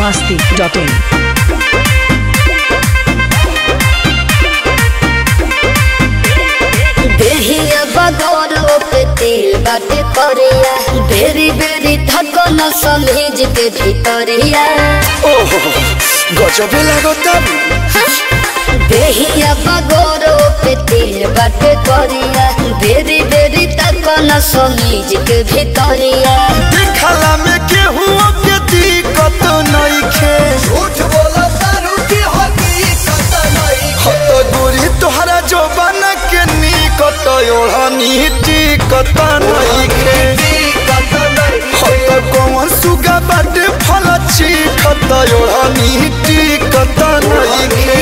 masti.in. देहिया बगौरो पे तेल बाटे करिया बेरी बेरी थकन समेज के भीतरिया ओहो गजबे लागता देहिया बगौरो पे तेल बाटे करिया बेरी बेरी थकन समेज के भीतरिया देखला में केहू के दिक्कत नइखे झूठ बोला तारू की हकीकत नइखे हत गोरी तोहरा जोबन के निकट ओढ़नी टिकत नइखे हत कौन सुगा बाटे फल चिखत ओढ़नी टिकत नइखे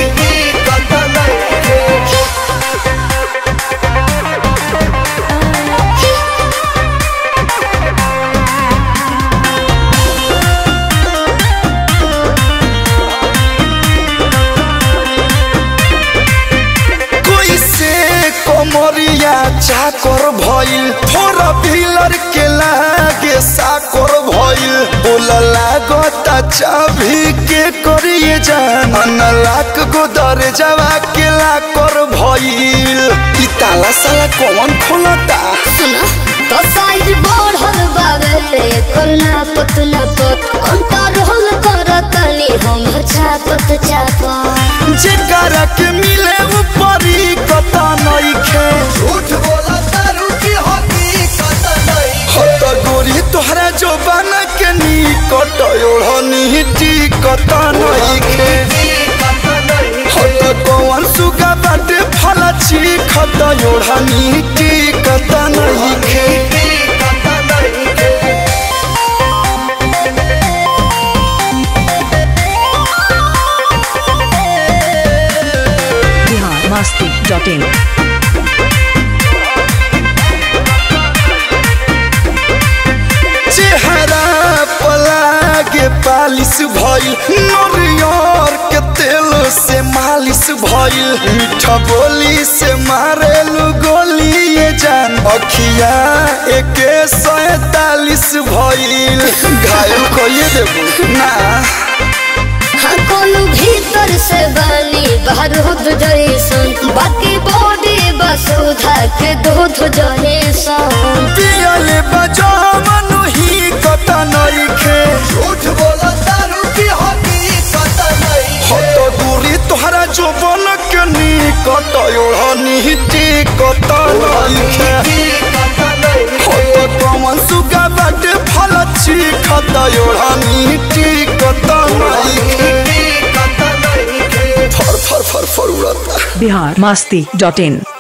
कोई से कमरिया चाकर भइल फोर व्हीलर के लागे साकर भइल बोल लागता चाभी के करिए जान अनलाक गो दरजावा के लाकर भइल ई ताला साला कौन खोलता सुना तो साइज बढ़ल बावे करना पतला पत कंट्रोल करतनी हम छापत छापत जेकरा के मिले ऊपरी कता नइखे झूठ बोला तारू की हकीकत नइखे हत गोरी तोहरा जोबान के निकट ओढ़नी टिकत नइखे हत कौन सुगा बाटे फल चिखत ओढ़नी टिकत नइखे Bihar masti.in. चेहरा पलागे पालिश भइल नरियर के तेल से मालिश भइल मीठा बोली से मारेलु गोली ये जान अखिया एके सैतालीस भइल घायल कइए देबू ना हाँ कोनो भीतर से बनी बारूद जैसन बाकी बॉडी बस उधा के दूध जैसन पियले बजावन ही कत नइखे झूठ बोला दारू की हकीकत नइखे हत दूरी तोहरा जोबन के निकट ओढ़नी टिकत नइखे हत कमन सुगा बाटे फल चिखत ओढ़नी टिकत नइखे फर फर फर फर उड़ता Bihar masti.in.